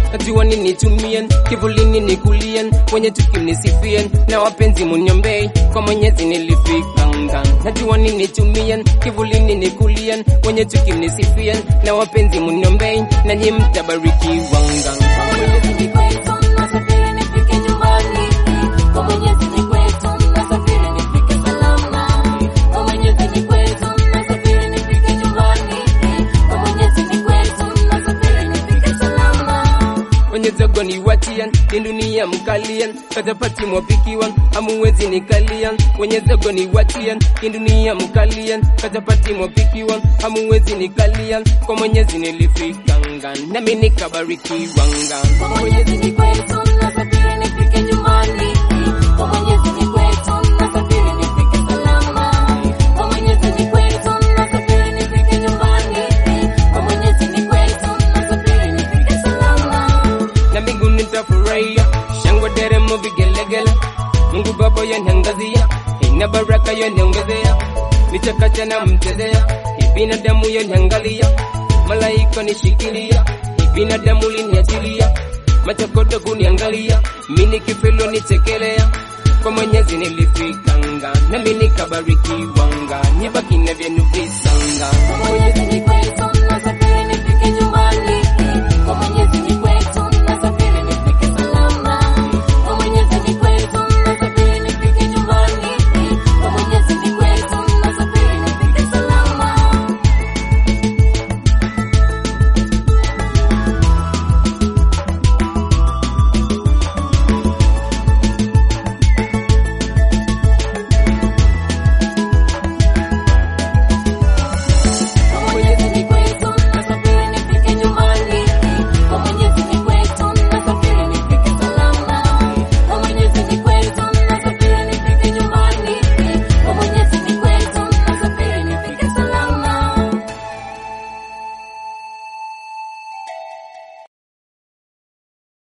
najua nini tumien kivulini ni kulien wenye tukimnisifien na wapenzi muniombei kwa mwenyezi nilifika ngani najua nini tumien kivulini ni kulien wenye tukimnisifien na wapenzi muniombei nanyi mtabarikiwa ngani Kwa Mwenyezi ni kwetu, nasafiri nifike nyumbani. Kwa Mwenyezi ni kwetu, nasafiri nifike salama. Kwa Mwenyezi ni kwetu, nasafiri nifike nyumbani. Kwa Mwenyezi ni kwetu, nasafiri nifike salama. wenye zogo ni watian ni dunia mkalian katapati mwapikiwan hamuwezi nikalian wenye zogo ni watian ni dunia mkalian katapati mwapikiwan hamuwezi nikalian kwa mwenyezi nilifika ngani nami nikabarikiwa ngani Kwa Mwenyezi ni kwetu, nasafiri nifike nyumbani. Kwa Mwenyezi ni kwetu, nasafiri nifike salama. Kwa Mwenyezi ni kwetu, nasafiri nifike nyumbani. Kwa Mwenyezi ni kwetu, nasafiri nifike salama. na mbinguni nitafurahia shangwe deremo vigelegele mungu baba yaniangazia ina baraka yaniongezea nichakacha na mchezea ibinadamu yaniangalia malaika nishikilia ibinadamu liniachilia machokodo kuniangalia mini kifilo nichekelea kwa mwenyezi nilifika nga nami nikabarikiwa nga nyebakina vyenu visanga Kwa Mwenyezi ni kwetu,